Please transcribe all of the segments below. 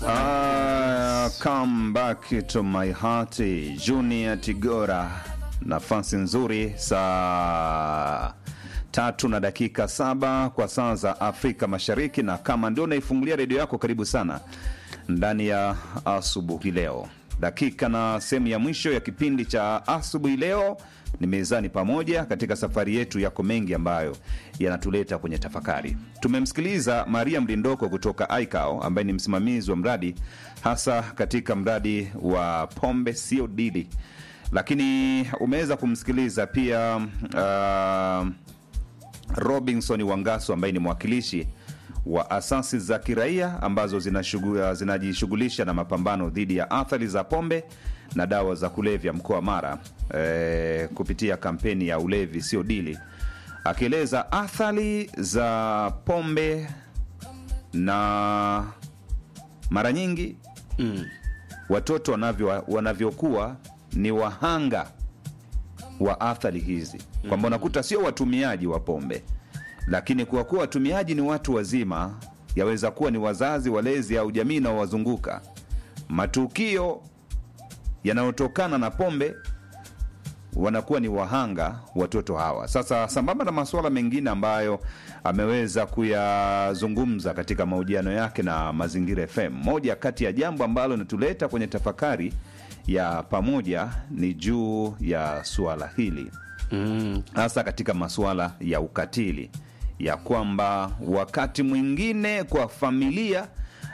Uh, come back to my heart Junior Tigora, nafasi nzuri saa tatu na dakika saba kwa saa za Afrika Mashariki, na kama ndio unaifungulia redio yako, karibu sana ndani ya asubuhi leo, dakika na sehemu ya mwisho ya kipindi cha asubuhi leo ni mezani pamoja katika safari yetu yako mengi ambayo yanatuleta kwenye tafakari. Tumemsikiliza Maria Mlindoko kutoka ICAO ambaye ni msimamizi wa mradi hasa katika mradi wa pombe sio dili, lakini umeweza kumsikiliza pia uh, Robinson Wangaso ambaye ni mwakilishi wa asasi za kiraia ambazo zinashugu- zinajishughulisha na mapambano dhidi ya athari za pombe na dawa za kulevya mkoa wa Mara e, kupitia kampeni ya ulevi sio dili, akieleza athari za pombe na mara nyingi Mm. watoto wanavyo wanavyokuwa ni wahanga wa athari hizi, kwamba unakuta sio watumiaji wa pombe, lakini kwa kuwa watumiaji ni watu wazima, yaweza kuwa ni wazazi, walezi au jamii inaowazunguka, matukio yanayotokana na pombe wanakuwa ni wahanga watoto hawa. Sasa sambamba na masuala mengine ambayo ameweza kuyazungumza katika mahojiano yake na Mazingira FM, moja kati ya jambo ambalo linatuleta kwenye tafakari ya pamoja ni juu ya suala hili Mm. hasa katika masuala ya ukatili, ya kwamba wakati mwingine kwa familia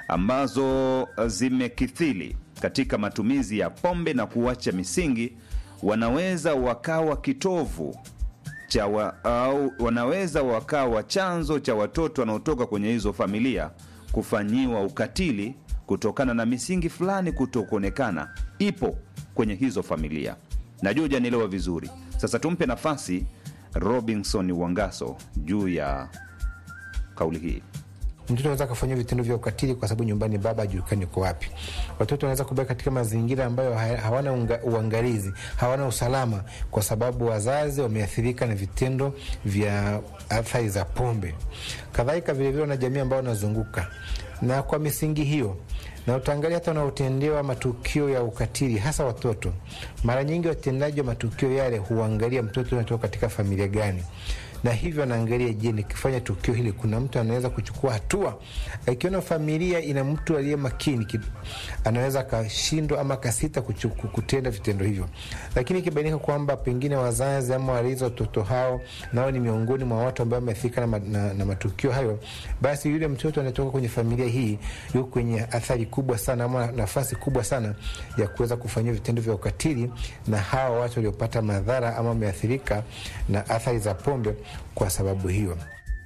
ambazo zimekithili katika matumizi ya pombe na kuacha misingi, wanaweza wakawa kitovu cha wa, au wanaweza wakawa chanzo cha watoto wanaotoka kwenye hizo familia kufanyiwa ukatili kutokana na misingi fulani kutokuonekana ipo kwenye hizo familia. Najua hujanielewa vizuri. Sasa tumpe nafasi Robinson Wangaso juu ya kauli hii. mtoto anaweza akafanyia vitendo vya ukatili kwa sababu nyumbani baba hajulikani uko wapi. Watoto wanaweza kubaki katika mazingira ambayo ha- hawana unga, uangalizi, hawana usalama, kwa sababu wazazi wameathirika na vitendo vya athari za pombe. Kadhalika vilevile wana jamii ambao wanazunguka na kwa misingi hiyo na utaangalia hata wanaotendewa matukio ya ukatili hasa watoto, mara nyingi watendaji wa matukio yale huangalia mtoto unatoka katika familia gani na hivyo anaangalia, je, nikifanya tukio hili kuna mtu anaweza kuchukua hatua? Akiona familia ina mtu aliye makini ki- anaweza akashindwa ama akasita kuchu- kutenda vitendo hivyo, lakini ikibainika kwamba pengine wazazi ama walezi wa watoto hao nao ni miongoni mwa watu ambao wameathirika na, ma- na, na matukio hayo, basi yule mtoto anatoka kwenye familia hii yuko kwenye athari kubwa sana ama nafasi kubwa sana ya kuweza kufanyia vitendo vya ukatili na hawa watu waliopata madhara ama wameathirika na athari za pombe kwa sababu hiyo.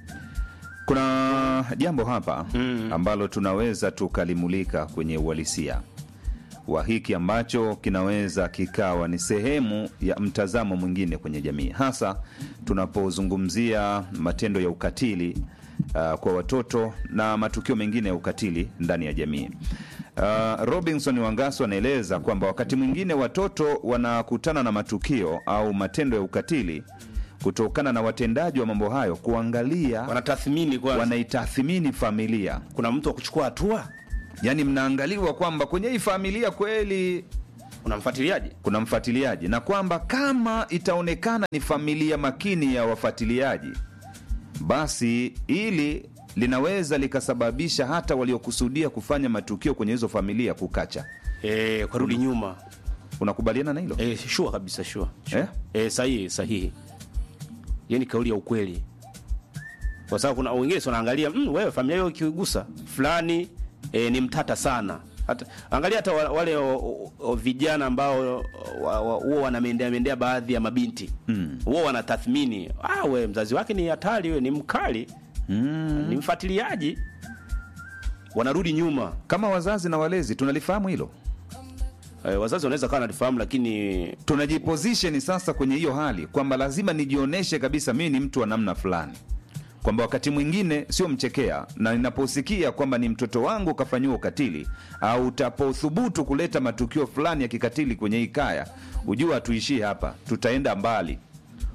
Kuna jambo hapa ambalo tunaweza tukalimulika kwenye uhalisia wa hiki ambacho kinaweza kikawa ni sehemu ya mtazamo mwingine kwenye jamii, hasa tunapozungumzia matendo ya ukatili uh, kwa watoto na matukio mengine ya ukatili ndani ya jamii. Uh, Robinson Wangaso anaeleza kwamba wakati mwingine watoto wanakutana na matukio au matendo ya ukatili kutokana na watendaji wa mambo hayo kuangalia Wanatathmini kwanza, wanaitathmini familia, kuna mtu wa kuchukua hatua, yaani mnaangaliwa kwamba kwenye hii familia kweli kuna mfuatiliaji. kuna mfuatiliaji, na kwamba kama itaonekana ni familia makini ya wafuatiliaji, basi ili linaweza likasababisha hata waliokusudia kufanya matukio kwenye hizo familia kukacha. Eh, kwa rudi nyuma. Unakubaliana na hilo? Eh, shua kabisa, shua. shua. Eh? Eh, sahihi, sahihi. Hiyo ni kauli ya ukweli, kwa sababu kuna wengine si wanaangalia mm, wewe familia hiyo ikigusa fulani eh, ni mtata sana. Hata angalia hata wa- wale o, o, o, vijana ambao wa- wa- huwa wanamendea mendea baadhi ya mabinti huwa wanatathmini, ah, we mzazi wake ni hatari, we ni mkali ni mfuatiliaji, wanarudi nyuma. Kama wazazi na walezi tunalifahamu hilo, Eh, wazazi wanaweza kawa nalifahamu, lakini tunajiposition sasa kwenye hiyo hali kwamba lazima nijionyeshe kabisa mimi ni mtu wa namna fulani, kwamba wakati mwingine sio mchekea, na ninaposikia kwamba ni mtoto wangu kafanyiwa ukatili au utapothubutu kuleta matukio fulani ya kikatili kwenye hii kaya, ujua hatuishii hapa, tutaenda mbali.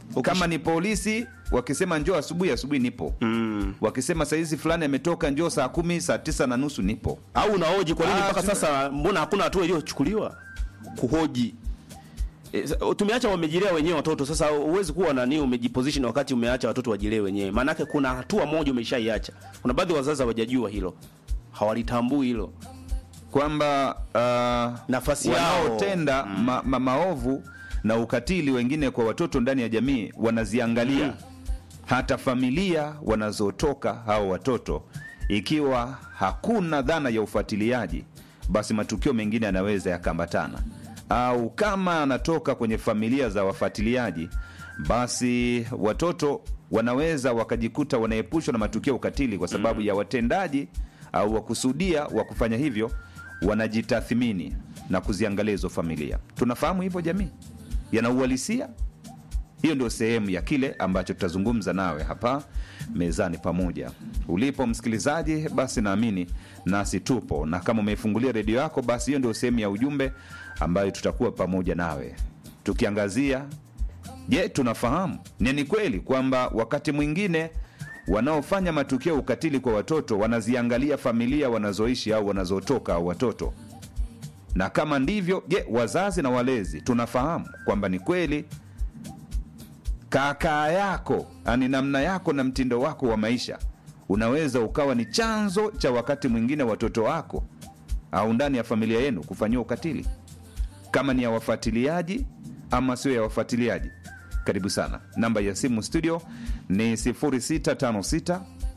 kama ni polisi wakisema njoo asubuhi asubuhi nipo mm. wakisema saizi fulani ametoka njoo saa kumi saa tisa na nusu nipo au unahoji kwa nini Ah, mpaka si- sasa mbona hakuna hatua iliyochukuliwa kuhoji E, sa- tumeacha wamejilea wenyewe watoto sasa huwezi kuwa nani umejiposition wakati umeacha watoto wajilee wenyewe maanake kuna hatua moja umeshaiacha kuna baadhi ya wazazi hawajajua hilo hawalitambui hilo kwamba uh, Nafasi yao. wanaotenda ma, ma, maovu na ukatili wengine kwa watoto ndani ya jamii wanaziangalia Mm. hata familia wanazotoka hao watoto ikiwa hakuna dhana ya ufuatiliaji basi matukio mengine yanaweza yakaambatana au kama anatoka kwenye familia za wafuatiliaji basi watoto wanaweza wakajikuta wanaepushwa na matukio ya ukatili kwa sababu ya watendaji au wakusudia wa kufanya hivyo wanajitathmini na kuziangalia hizo familia tunafahamu hivyo jamii yana uhalisia hiyo ndio sehemu ya kile ambacho tutazungumza nawe hapa mezani pamoja ulipo msikilizaji basi naamini nasi tupo na kama umeifungulia redio yako basi hiyo ndio sehemu ya ujumbe ambayo tutakuwa pamoja nawe tukiangazia je tunafahamu ni ni kweli kwamba wakati mwingine wanaofanya matukio ya ukatili kwa watoto wanaziangalia familia wanazoishi au wanazotoka au watoto na kama ndivyo je wazazi na walezi tunafahamu kwamba ni kweli kakaa yako ani namna yako na mtindo wako wa maisha unaweza ukawa ni chanzo cha wakati mwingine watoto wako au ndani ya familia yenu kufanyiwa ukatili kama ni ya wafuatiliaji ama sio ya wafuatiliaji karibu sana namba ya simu studio ni 0656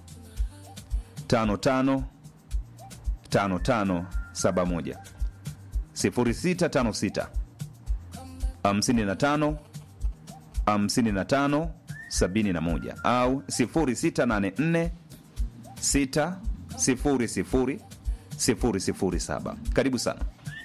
55 5571 0656 55 55 71 au 0684 6 0 007 karibu sana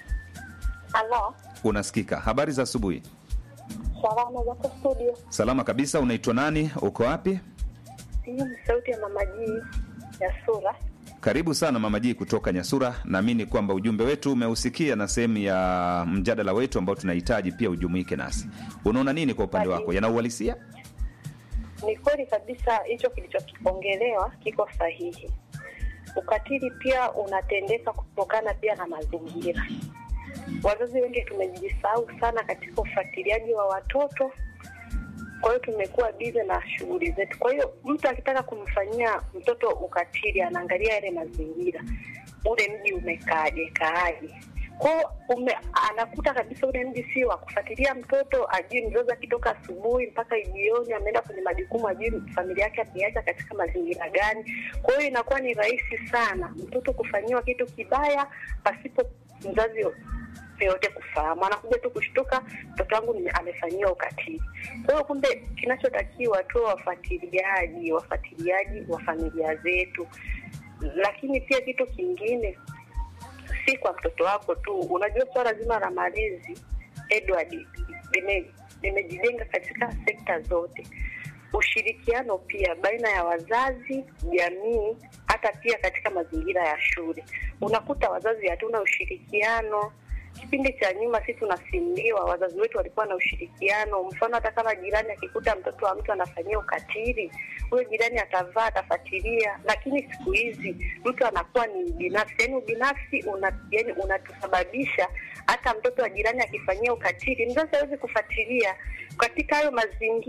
Halo, unasikika habari za asubuhi salama zako studio. salama kabisa unaitwa nani uko wapi Hii ni sauti ya mama Jii ya sura. karibu sana mama jii kutoka nyasura naamini kwamba ujumbe wetu umeusikia na sehemu ya mjadala wetu ambao tunahitaji pia ujumuike nasi unaona nini kwa upande wako yana uhalisia Ni kweli kabisa hicho kilichokipongelewa kiko sahihi. Ukatili pia unatendeka kutokana pia na mazingira. Wazazi wengi tumejisahau sana katika ufuatiliaji wa watoto, kwa hiyo tumekuwa bize na shughuli zetu. Kwa hiyo mtu akitaka kumfanyia mtoto ukatili anaangalia yale mazingira, ule mji umekaaje kaaje kwao ume, anakuta kabisa ule mji sio wa kufuatilia mtoto, ajui mzazi akitoka asubuhi mpaka jioni ameenda kwenye majukumu, ajui familia yake ameiacha katika mazingira gani. Kwa hiyo inakuwa ni rahisi sana mtoto kufanyiwa kitu kibaya pasipo mzazi yoyote kufahamu, anakuja tu kushtuka, mtoto wangu nime- amefanyiwa ukatili. Kwa hiyo kumbe, kinachotakiwa tu wafuatiliaji, wafuatiliaji wa familia zetu, lakini pia kitu kingine si kwa mtoto wako tu. Unajua swala zima la malezi Edward, lime- limejijenga katika sekta zote, ushirikiano pia baina ya wazazi, jamii, hata pia katika mazingira ya shule. Unakuta wazazi hatuna ushirikiano. Kipindi cha nyuma sisi tunasimuliwa, wazazi wetu walikuwa na ushirikiano. Mfano, hata kama jirani akikuta mtoto wa mtu anafanyia ukatili, huyo jirani atavaa, atafuatilia. Lakini siku hizi mtu anakuwa ni binafsi, yani ubinafsi una, yani unatusababisha hata mtoto wa jirani akifanyia ukatili, mzazi hawezi kufuatilia katika hayo mazingira.